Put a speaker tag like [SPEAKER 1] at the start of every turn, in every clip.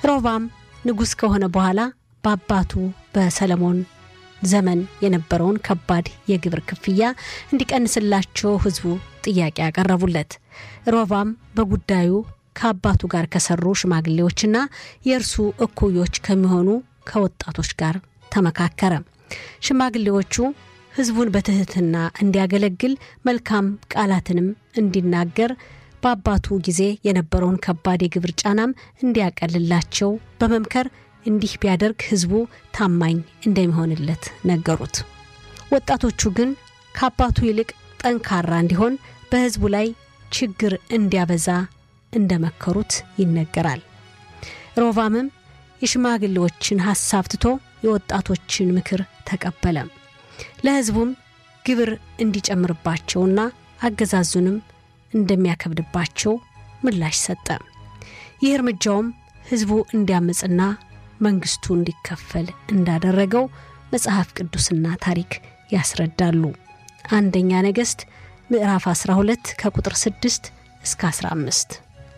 [SPEAKER 1] ሮባም ንጉሥ ከሆነ በኋላ በአባቱ በሰለሞን ዘመን የነበረውን ከባድ የግብር ክፍያ እንዲቀንስላቸው ሕዝቡ ጥያቄ ያቀረቡለት። ሮባም በጉዳዩ ከአባቱ ጋር ከሰሩ ሽማግሌዎችና የእርሱ እኩዮች ከሚሆኑ ከወጣቶች ጋር ተመካከረ። ሽማግሌዎቹ ሕዝቡን በትህትና እንዲያገለግል መልካም ቃላትንም እንዲናገር በአባቱ ጊዜ የነበረውን ከባድ የግብር ጫናም እንዲያቀልላቸው በመምከር እንዲህ ቢያደርግ ሕዝቡ ታማኝ እንደሚሆንለት ነገሩት። ወጣቶቹ ግን ከአባቱ ይልቅ ጠንካራ እንዲሆን በሕዝቡ ላይ ችግር እንዲያበዛ እንደመከሩት ይነገራል። ሮቫምም የሽማግሌዎችን ሐሳብ ትቶ የወጣቶችን ምክር ተቀበለ። ለሕዝቡም ግብር እንዲጨምርባቸውና አገዛዙንም እንደሚያከብድባቸው ምላሽ ሰጠ። ይህ እርምጃውም ሕዝቡ እንዲያምፅና መንግስቱ እንዲከፈል እንዳደረገው መጽሐፍ ቅዱስና ታሪክ ያስረዳሉ። አንደኛ ነገሥት ምዕራፍ 12 ከቁጥር 6 እስከ 15።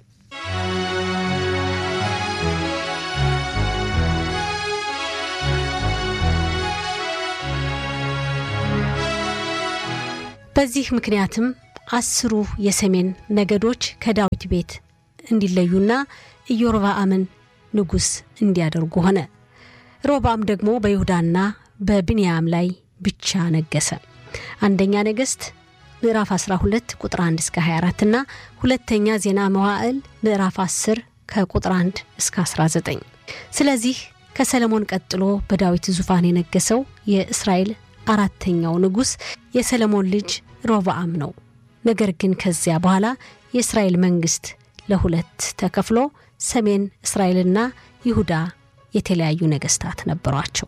[SPEAKER 1] በዚህ ምክንያትም አስሩ የሰሜን ነገዶች ከዳዊት ቤት እንዲለዩና ኢዮርብዓምን ንጉሥ እንዲያደርጉ ሆነ። ሮብዓም ደግሞ በይሁዳና በብንያም ላይ ብቻ ነገሰ። አንደኛ ነገሥት ምዕራፍ 12 ቁጥር 1 እስከ 24 እና ሁለተኛ ዜና መዋዕል ምዕራፍ 10 ከቁጥር 1 እስከ 19። ስለዚህ ከሰለሞን ቀጥሎ በዳዊት ዙፋን የነገሰው የእስራኤል አራተኛው ንጉሥ የሰለሞን ልጅ ሮብዓም ነው። ነገር ግን ከዚያ በኋላ የእስራኤል መንግስት ለሁለት ተከፍሎ ሰሜን እስራኤልና ይሁዳ የተለያዩ ነገስታት ነበሯቸው።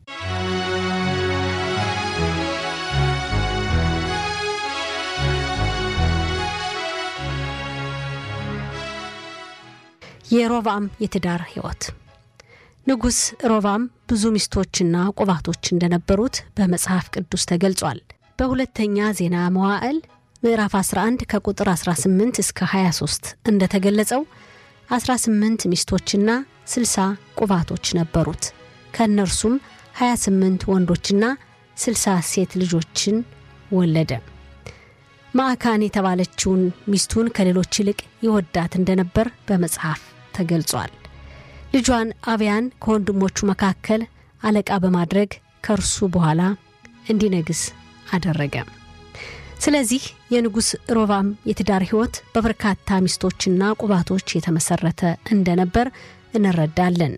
[SPEAKER 1] የሮብዓም የትዳር ህይወት ንጉሥ ሮብዓም ብዙ ሚስቶችና ቁባቶች እንደነበሩት በመጽሐፍ ቅዱስ ተገልጿል። በሁለተኛ ዜና መዋዕል ምዕራፍ 11 ከቁጥር 18 እስከ 23 እንደተገለጸው 18 ሚስቶችና 60 ቁባቶች ነበሩት። ከእነርሱም 28 ወንዶችና 60 ሴት ልጆችን ወለደ። ማዕካን የተባለችውን ሚስቱን ከሌሎች ይልቅ ይወዳት እንደነበር በመጽሐፍ ተገልጿል። ልጇን አብያን ከወንድሞቹ መካከል አለቃ በማድረግ ከእርሱ በኋላ እንዲነግስ አደረገ። ስለዚህ የንጉሥ ሮብዓም የትዳር ሕይወት በበርካታ ሚስቶችና ቁባቶች የተመሰረተ እንደነበር እንረዳለን።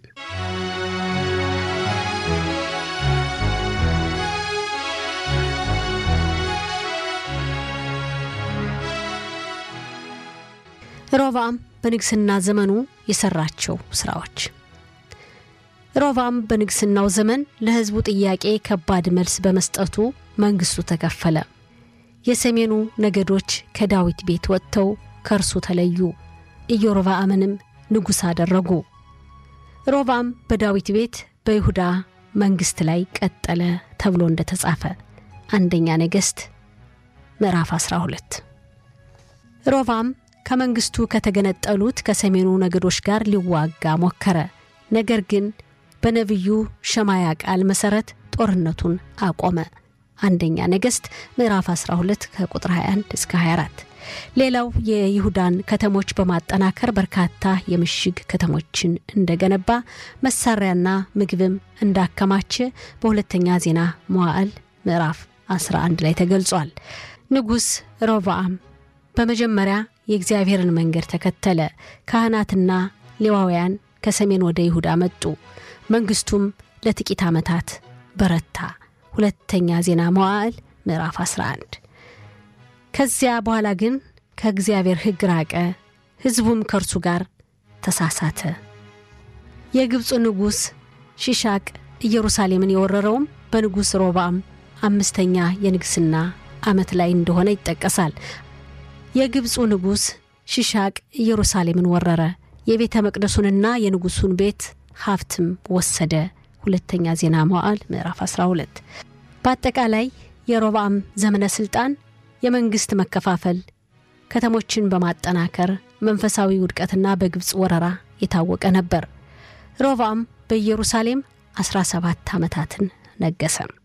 [SPEAKER 1] ሮብዓም በንግስና ዘመኑ የሰራቸው ስራዎች ሮብዓም በንግስናው ዘመን ለሕዝቡ ጥያቄ ከባድ መልስ በመስጠቱ መንግስቱ ተከፈለ። የሰሜኑ ነገዶች ከዳዊት ቤት ወጥተው ከእርሱ ተለዩ። ኢዮርብዓምንም ንጉሥ አደረጉ። ሮብዓም በዳዊት ቤት በይሁዳ መንግስት ላይ ቀጠለ ተብሎ እንደተጻፈ አንደኛ ነገሥት ምዕራፍ 12 ሮብዓም ከመንግስቱ ከተገነጠሉት ከሰሜኑ ነገዶች ጋር ሊዋጋ ሞከረ። ነገር ግን በነቢዩ ሸማያ ቃል መሰረት ጦርነቱን አቆመ። አንደኛ ነገሥት ምዕራፍ 12 ከቁጥር 21 እስከ 24። ሌላው የይሁዳን ከተሞች በማጠናከር በርካታ የምሽግ ከተሞችን እንደገነባ መሳሪያና ምግብም እንዳከማቸ በሁለተኛ ዜና መዋዕል ምዕራፍ 11 ላይ ተገልጿል። ንጉሥ ሮብዓም በመጀመሪያ የእግዚአብሔርን መንገድ ተከተለ። ካህናትና ሌዋውያን ከሰሜን ወደ ይሁዳ መጡ። መንግስቱም ለጥቂት ዓመታት በረታ። ሁለተኛ ዜና መዋዕል ምዕራፍ 11። ከዚያ በኋላ ግን ከእግዚአብሔር ሕግ ራቀ፣ ሕዝቡም ከእርሱ ጋር ተሳሳተ። የግብፁ ንጉሥ ሺሻቅ ኢየሩሳሌምን የወረረውም በንጉሥ ሮብዓም አምስተኛ የንግስና ዓመት ላይ እንደሆነ ይጠቀሳል። የግብፁ ንጉሥ ሺሻቅ ኢየሩሳሌምን ወረረ። የቤተ መቅደሱንና የንጉሱን ቤት ሀብትም ወሰደ። ሁለተኛ ዜና መዋዕል ምዕራፍ 12። በአጠቃላይ የሮብዓም ዘመነ ሥልጣን የመንግሥት መከፋፈል፣ ከተሞችን በማጠናከር መንፈሳዊ ውድቀትና በግብፅ ወረራ የታወቀ ነበር። ሮብዓም በኢየሩሳሌም 17 ዓመታትን ነገሰ።